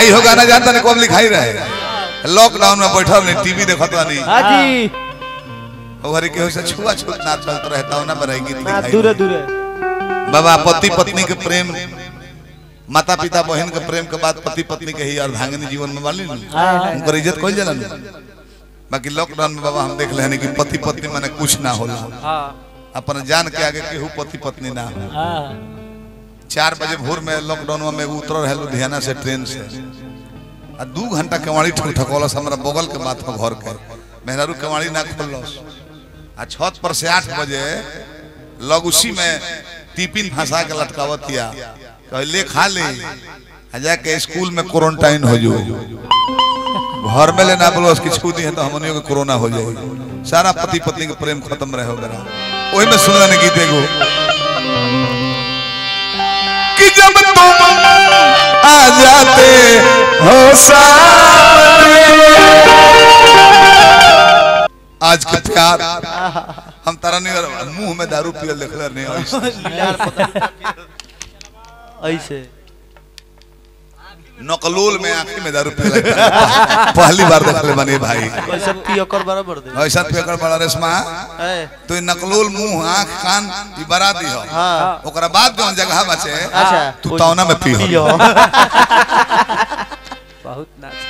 आई हो गाना जानता नहीं कब लिखाई रहे लॉकडाउन में बैठल नहीं टीवी देखत नहीं हाँ जी और के से छुआ छूत ना चलत रहता ना बराई गीत ना लिखाई दूरे दूरे बाबा पति पत्नी के प्रेम माता पिता बहन के प्रेम के बाद पति पत्नी के ही अर्धांगिनी जीवन में वाली उनकर इज्जत कोई जला बाकी लॉकडाउन में बाबा हम देख ले कि पति पत्नी माने कुछ ना होला हाँ अपन जान के आगे केहू पति पत्नी ना हो हाँ चार बजे भोर में लॉकडाउन में एगो उतर रहे लुधियाना से ट्रेन से आ दू घंटा केवाड़ी ठक ठकौलस हमरा बगल के माथ में घर के मेहरारू केवाड़ी ना खोलस आ छत पर से आठ बजे लग उसी में टिफिन फंसा के लटकावतिया कहे ले खा ले आ जाके स्कूल में क्वारंटाइन हो जो घर में ले ना बोलो उसकी छू दी है तो हमनियों के कोरोना हो जाए सारा पति पत्नी के प्रेम खत्म रहे हो गया वही में सुनने ने गीत एगो कि जब तुम आ जाते हो सामने आज के प्यार हम तारा नहीं मुंह में दारू पियल देखले नहीं ऐसे। ऐसे नकलोल में आंखी में दारू पियल पहली बार देखले बने भाई कैसे पियकर बराबर दे ऐसा पेकर बड़ा रेशमा ए, तो नकलोल मुंह आंख कान ई बरा दी हो हाँ ओकरा बाद जौन जगह बचे अच्छा तू तौना में पी पियो हो बहुत नाच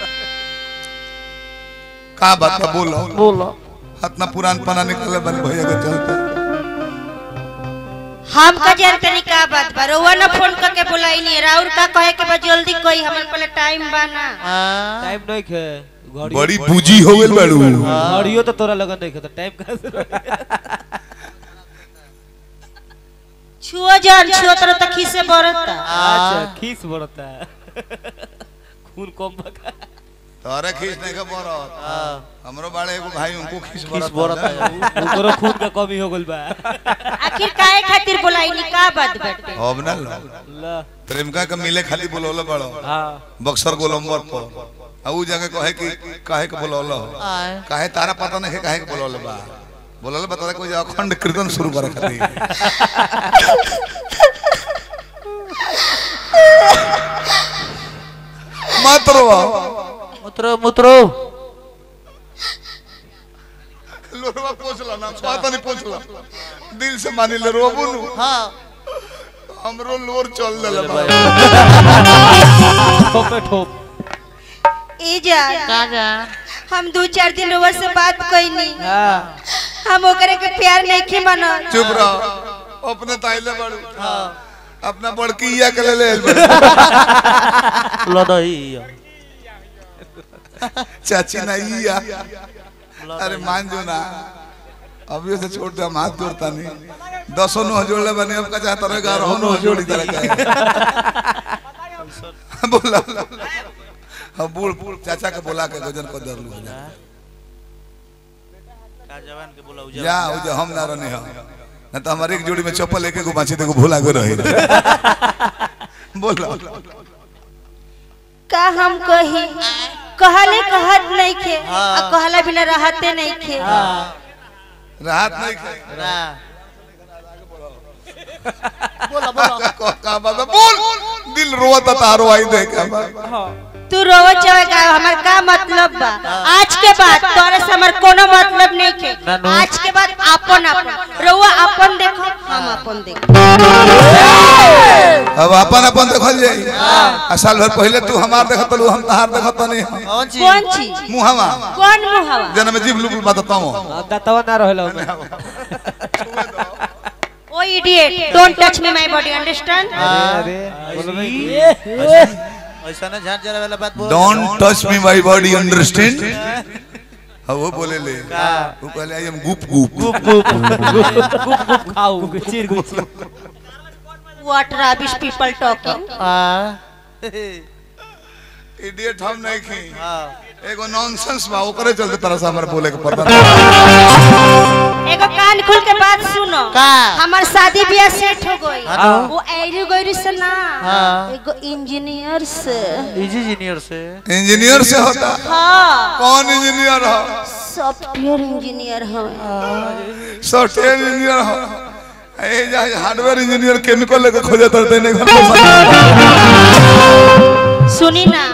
का बात बा बोलो बोलो इतना पुरान पना निकले बन भैया के चलते हम का जानकारी का बात बा रउआ ना फोन करके बुलाई नहीं राउर का कहे के बा जल्दी कोई हमन पहले टाइम बा ना टाइम नहीं खे घड़ी बड़ी बूजी हो गेल बाड़ू घड़ियो तो तोरा लगन नहीं खे तो टाइम कहाँ से छुओ जान छुओ तरह तक खीसे बरता अच्छा खीस बढ़ता है खून कम बका तोरे खींच नहीं के बरत हमरो बाड़े एगो भाई उनको खींच खीस बरत बढ़ता है उकरो खून का कमी हो गइल बा आखिर काहे खातिर बुलाई नहीं का बात बाटे अब ना लो ला प्रेमिका के मिले खाली बोलौले बड़ो हाँ बक्सर गोलंबर पर आ ऊ जगह कहे कि काहे के बोलौले हो काहे तारा पता नहीं है काहे के बोलौले बा बोलौले बता रहा कोई अखंड कीर्तन शुरू करे खातिर मत रो मुत्रो मुत्रो लोरवा पोछला ना पता नहीं पोछला दिल से मानी ले रोबू नु हाँ हमरो लोर चल देला बा। ठोप पे ठोप ए जा हम दो चार दिन रउआ से बात कइनी हाँ हम ओकरे के प्यार नहीं खे मानल चुप रहो अपने ताइले बड़ू अपना बड़की या के ले ले लदई चाची नहीं या अरे मान जो ना अभी से छोड़ दे हम हाथ जोड़ता नहीं दसों नो जोड़ ले बने अब का चाहता रहे ग्यारह नो जोड़ी तरह का बोला हम बूढ़ बूढ़ चाचा के बोला के गजन को दर लू का जवान के बोला जा वो जो हम ना रहने हम ना तो हमारे एक जोड़ी में चप्पल एक को बांची देखो भूला के रही बोलो का हम कही कहले कहत नहीं खे आ कहला बिना रहते नहीं खे राहत नहीं खाई बोला बोला का बात है? बोल दिल रोता तारो आई देख तू रोवो चाहेगा हमार का मतलब बा आज के बाद तोरे से हमार कोनो मतलब नहीं खे नानू। आज के बाद अपन अपन रउआ अपन देखो हम अपन देखो अब अपन अपन देखल जाई आ साल भर पहले तू हमार देखत लू हम तहार देखत नहीं कौन चीज कौन चीज मुहवा कौन मुहावा जन्म जीव लू बताता हूं दतवा ना रहेला ओमे ओ idiot don't touch me my body understand अरे बोलो भाई ऐसा ना झाट जरा वाला बात बोल don't touch me my body understand हाँ वो बोले ले वो कहले आई एम गुप गुप गुप गुप गुप गुप खाओ गुचिर गुचिर what rubbish people talking idiot हम नहीं खी हां एगो नॉनसेंस बा ओकरे चलते तरह से हमर बोले के पता नहीं एगो कान खोल के बात सुनो का? हमार शादी ब्याह सेट हो गई हाँ। वो एरी गइरी से ना हाँ। एगो इंजीनियर से इजी इंजीनियर से इंजीनियर से होता हाँ कौन इंजीनियर हो सॉफ्टवेयर इंजीनियर हमें सॉफ्टवेयर इंजीनियर हो ए जा हार्डवेयर इंजीनियर केमिकल लेके खोजे तरते नहीं घर में सुनी ना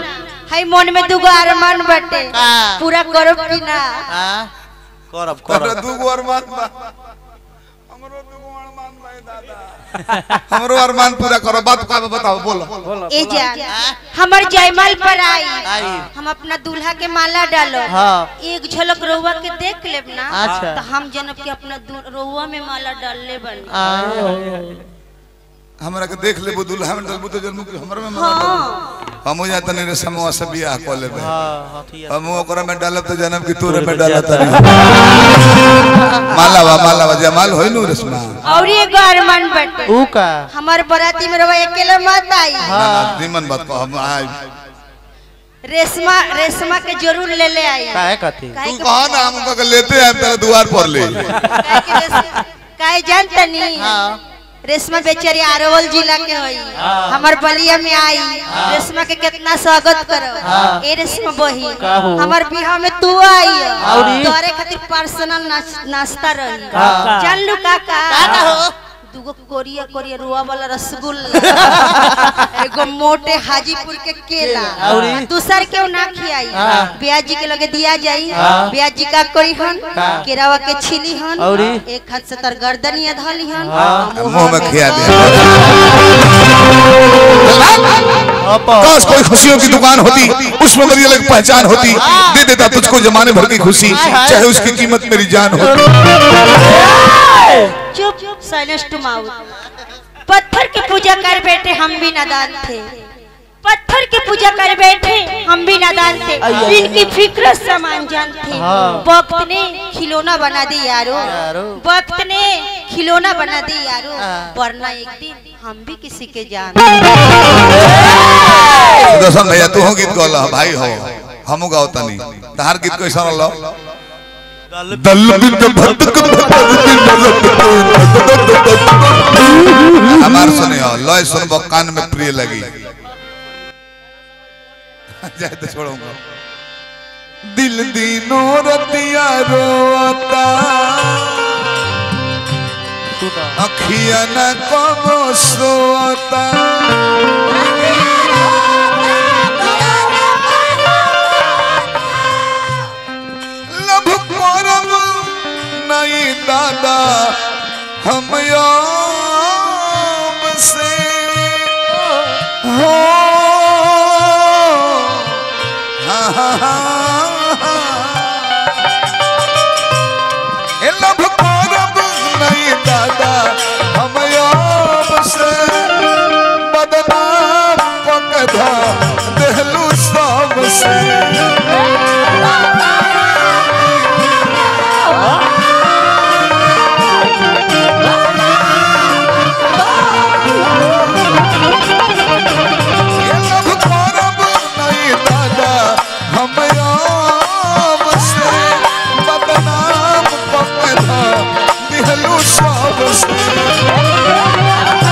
हाय मन में दुगो अरमान बटे का? पूरा करो कि ना हाँ करब तोरा करब दूगो अरमान बा हमरो दूगो अरमान बा ए दादा हमरो अरमान पूरा करो बात का बताओ बोलो ए जान हमर जयमाल पर आई आई। हम अपना दूल्हा के माला डालो हाँ। एक झलक रउआ के देख लेब ना अच्छा। तो हम जनब के अपना दू- रउआ में माला डालले बनी आए। हमरा के देख लेबो दुल्हा में डलबो तो जन्म के हमर में माला हाँ हम जा तनी रे समूह से बियाह कर लेबे हाँ हथिया हम ओकरा में डालब तो जन्म की तोरे में डालत तनी माला बा माला बा जमाल होई नु रस्मा और एगो अरमान बटे ऊ का हमार बराती में रउआ अकेले मत आई ना ना निमन बात को हम आए रेशमा रेशमा के जरूर ले ले आई काहे कथी काहे तू के- कहा ना हम के लेते हैं तेरे द्वार पर ले काहे के रेश- काहे जानता नहीं हाँ रेशमा बेचारी अरवल जिला के होई हमर बलिया में आई रेशमा के कितना स्वागत करो ए रेशमा बही काहू? हमर बिहाव में तू आई औरी? तोरे खातिर पर्सनल नाश्ता रही का? जान लू काका का हो? दूगो कोरिया कोरिया रुआ वाला रसगुल्ला एगो मोटे हाजीपुर के केला औरी? दूसर के ना खियाई हाँ। ब्याज जी के लगे दिया जाई हाँ। ब्याज जी का करी हन का? केरावा के छिली हन औरी? एक हाथ से तर गर्दनिया धली हन हाँ। मुंह में खिया दे अप काश कोई खुशियों की दुकान होती उसमें मेरी अलग पहचान होती दे देता तुझको जमाने भर की खुशी चाहे उसकी कीमत मेरी जान हो चुप साइलेंस टू माउथ पत्थर की पूजा कर बैठे हम भी नादान थे पत्थर की पूजा कर बैठे हम भी नादान थे इनकी फिक्र समान जान थे हाँ। वक्त ने खिलौना बना दी यारो यारो। वक्त ने खिलौना बना दी यारो हाँ। वरना एक दिन हम भी किसी के जान दर्शन भैया तू हो गीत गौला भाई हो हमू गाओ तनी तहार गीत कैसा रहलो दल बिंद भटक हमार सुने हो लय सुनबो कान में प्रिय लगी जाए तो छोड़ूंगा दिल दीनो रतिया रोता सुना अखिया न कबो सोता लब करब नहीं दादा हम याम से हो हा हा हा हा। ए लब करब नहीं दादा हम याम से बदनाम पकधा देहलू सब से ये लब करब नहीं दादा हम याम से बदनाम पकधा देहलू सब से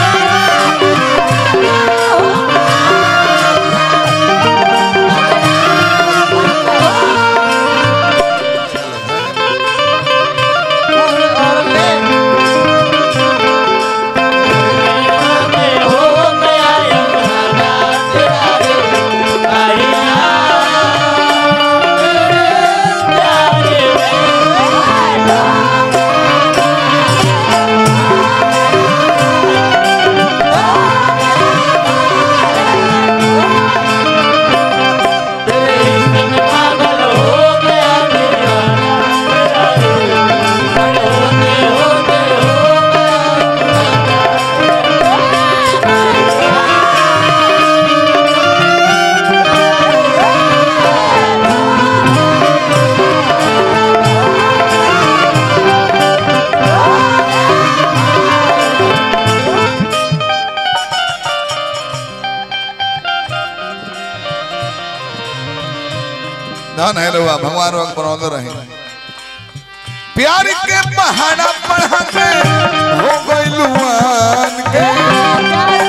धन है रहुआ भगवान रोग बनौले रहे प्यार के पहाड़ा पढ़ा के हो गइलुआन के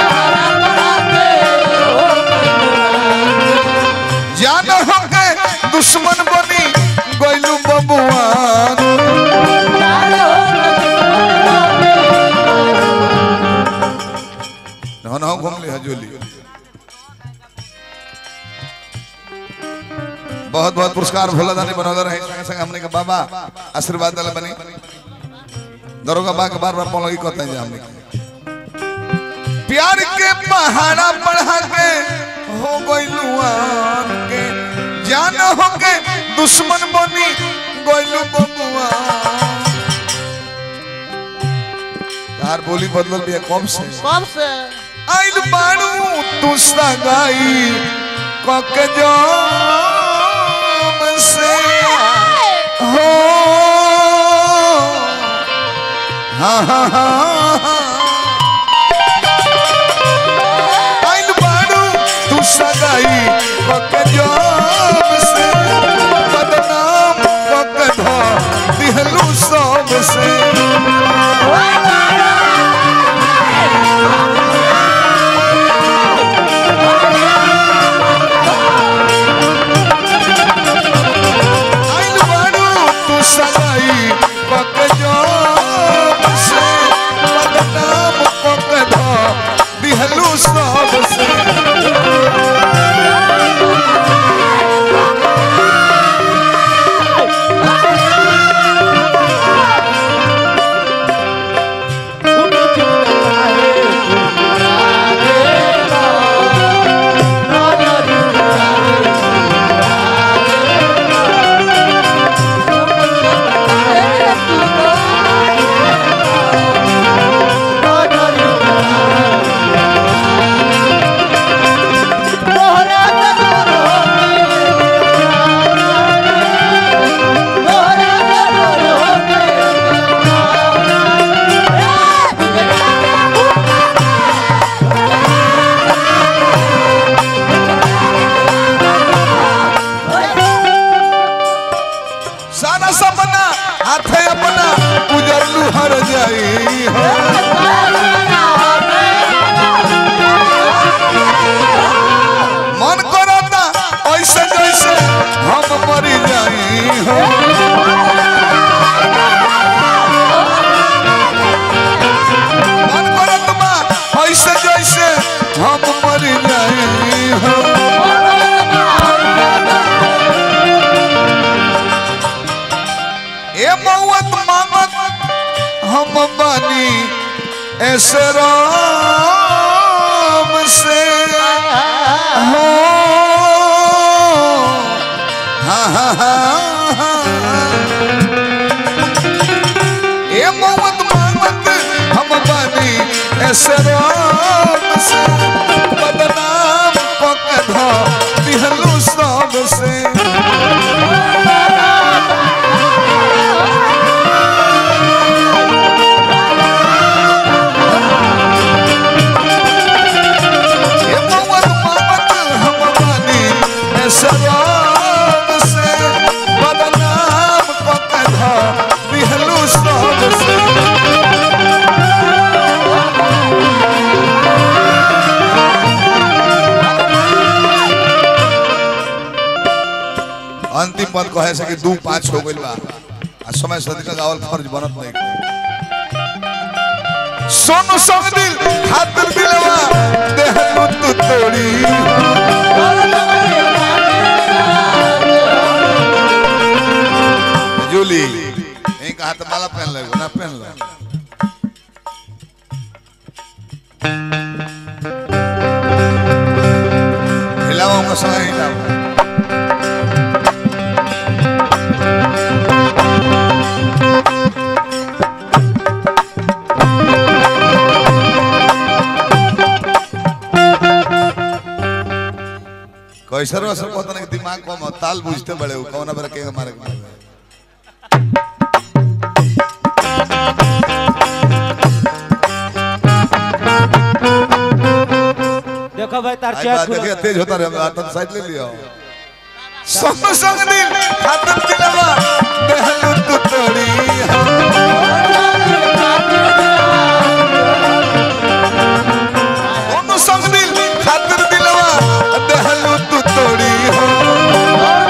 जान हो के दुश्मन बनी गइलु बबुआन धन हो घूम ले हजोली बहुत बहुत पुरस्कार भोला दानी बनौले रहे संगे संगे हमने के बाबा आशीर्वाद दल बनी दरोगा बा के बार बार पलगी कहते हैं हमने के। प्यार के पहाड़ा बढ़ा के हो गइलुआन के जान हो के दुश्मन बनी गइलु बबुआ तार बोली बदलल भी कब से कब से आइल बाड़ू तू सगाई कक जाम से हो हाँ हाँ हाँ हाँ आइल बाड़ू तू सगाई कक जाम से बदनाम कक धा दिहलू सब से आइल बाड़ू तू सगाई पक जाम से बदनाम पक धा दिहलू सब से सारा सपना हाथे अपना उजरलू हर जाई हो मन करता ऐसे जैसे हम मरी जाई हो मन करत बा ऐसे जैसे हम मरी जाई हो ए मौत मांगत हम बानी ऐसे राम से हो हाँ हाँ हाँ हाँ। ए मौत मांगत हम बानी ऐसे राम से बदनाम पक धा दिहलू सब से ये मौत मामत हम बानी ऐसे राम से बदनाम पकड़ा दिहलू सब से अंतिम पद कहे से कि दू पाँच हो गइल बा आ समय सदी का गावल फर्ज बनत नहीं सोनू संग दिल खातिर दिलवा देहलू तू तोड़ी जूली एक हाथ माला पहन ले ना पहन ले हिलाओ उनका संग हिलाओ कैसर असर पता नहीं दिमाग को ताल बुझते बड़े हो कौन बेरा के मारे के मारे देखो भाई तार आज चेक बात खुला देखिए तेज होता रहे हाथ साइड ले लियो संग संग दिल हाथ दिलवा देहलू तू तोड़ी ओनो संग दिल खातिर दिलवा देहलू तू तोड़ी हो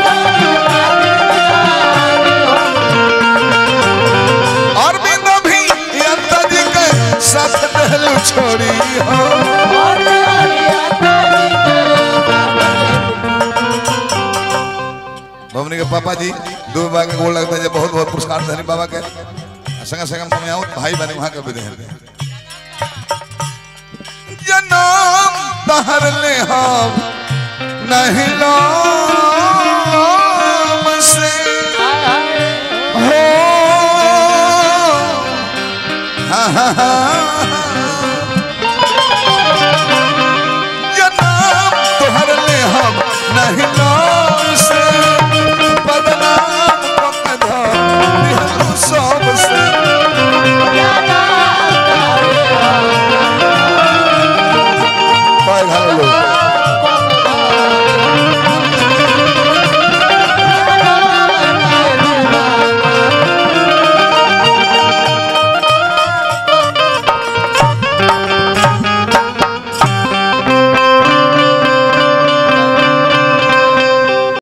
और बिंदा भी यंता जी के साथ देहलू छोड़ी हो पापा जी दो बाबा के गोल लगता है बहुत बहुत पुरस्कार धनी बाबा के आ संगे संगे हम आऊँ भाई बने वहाँ के भी दे जनम तहर ले हम नहीं लो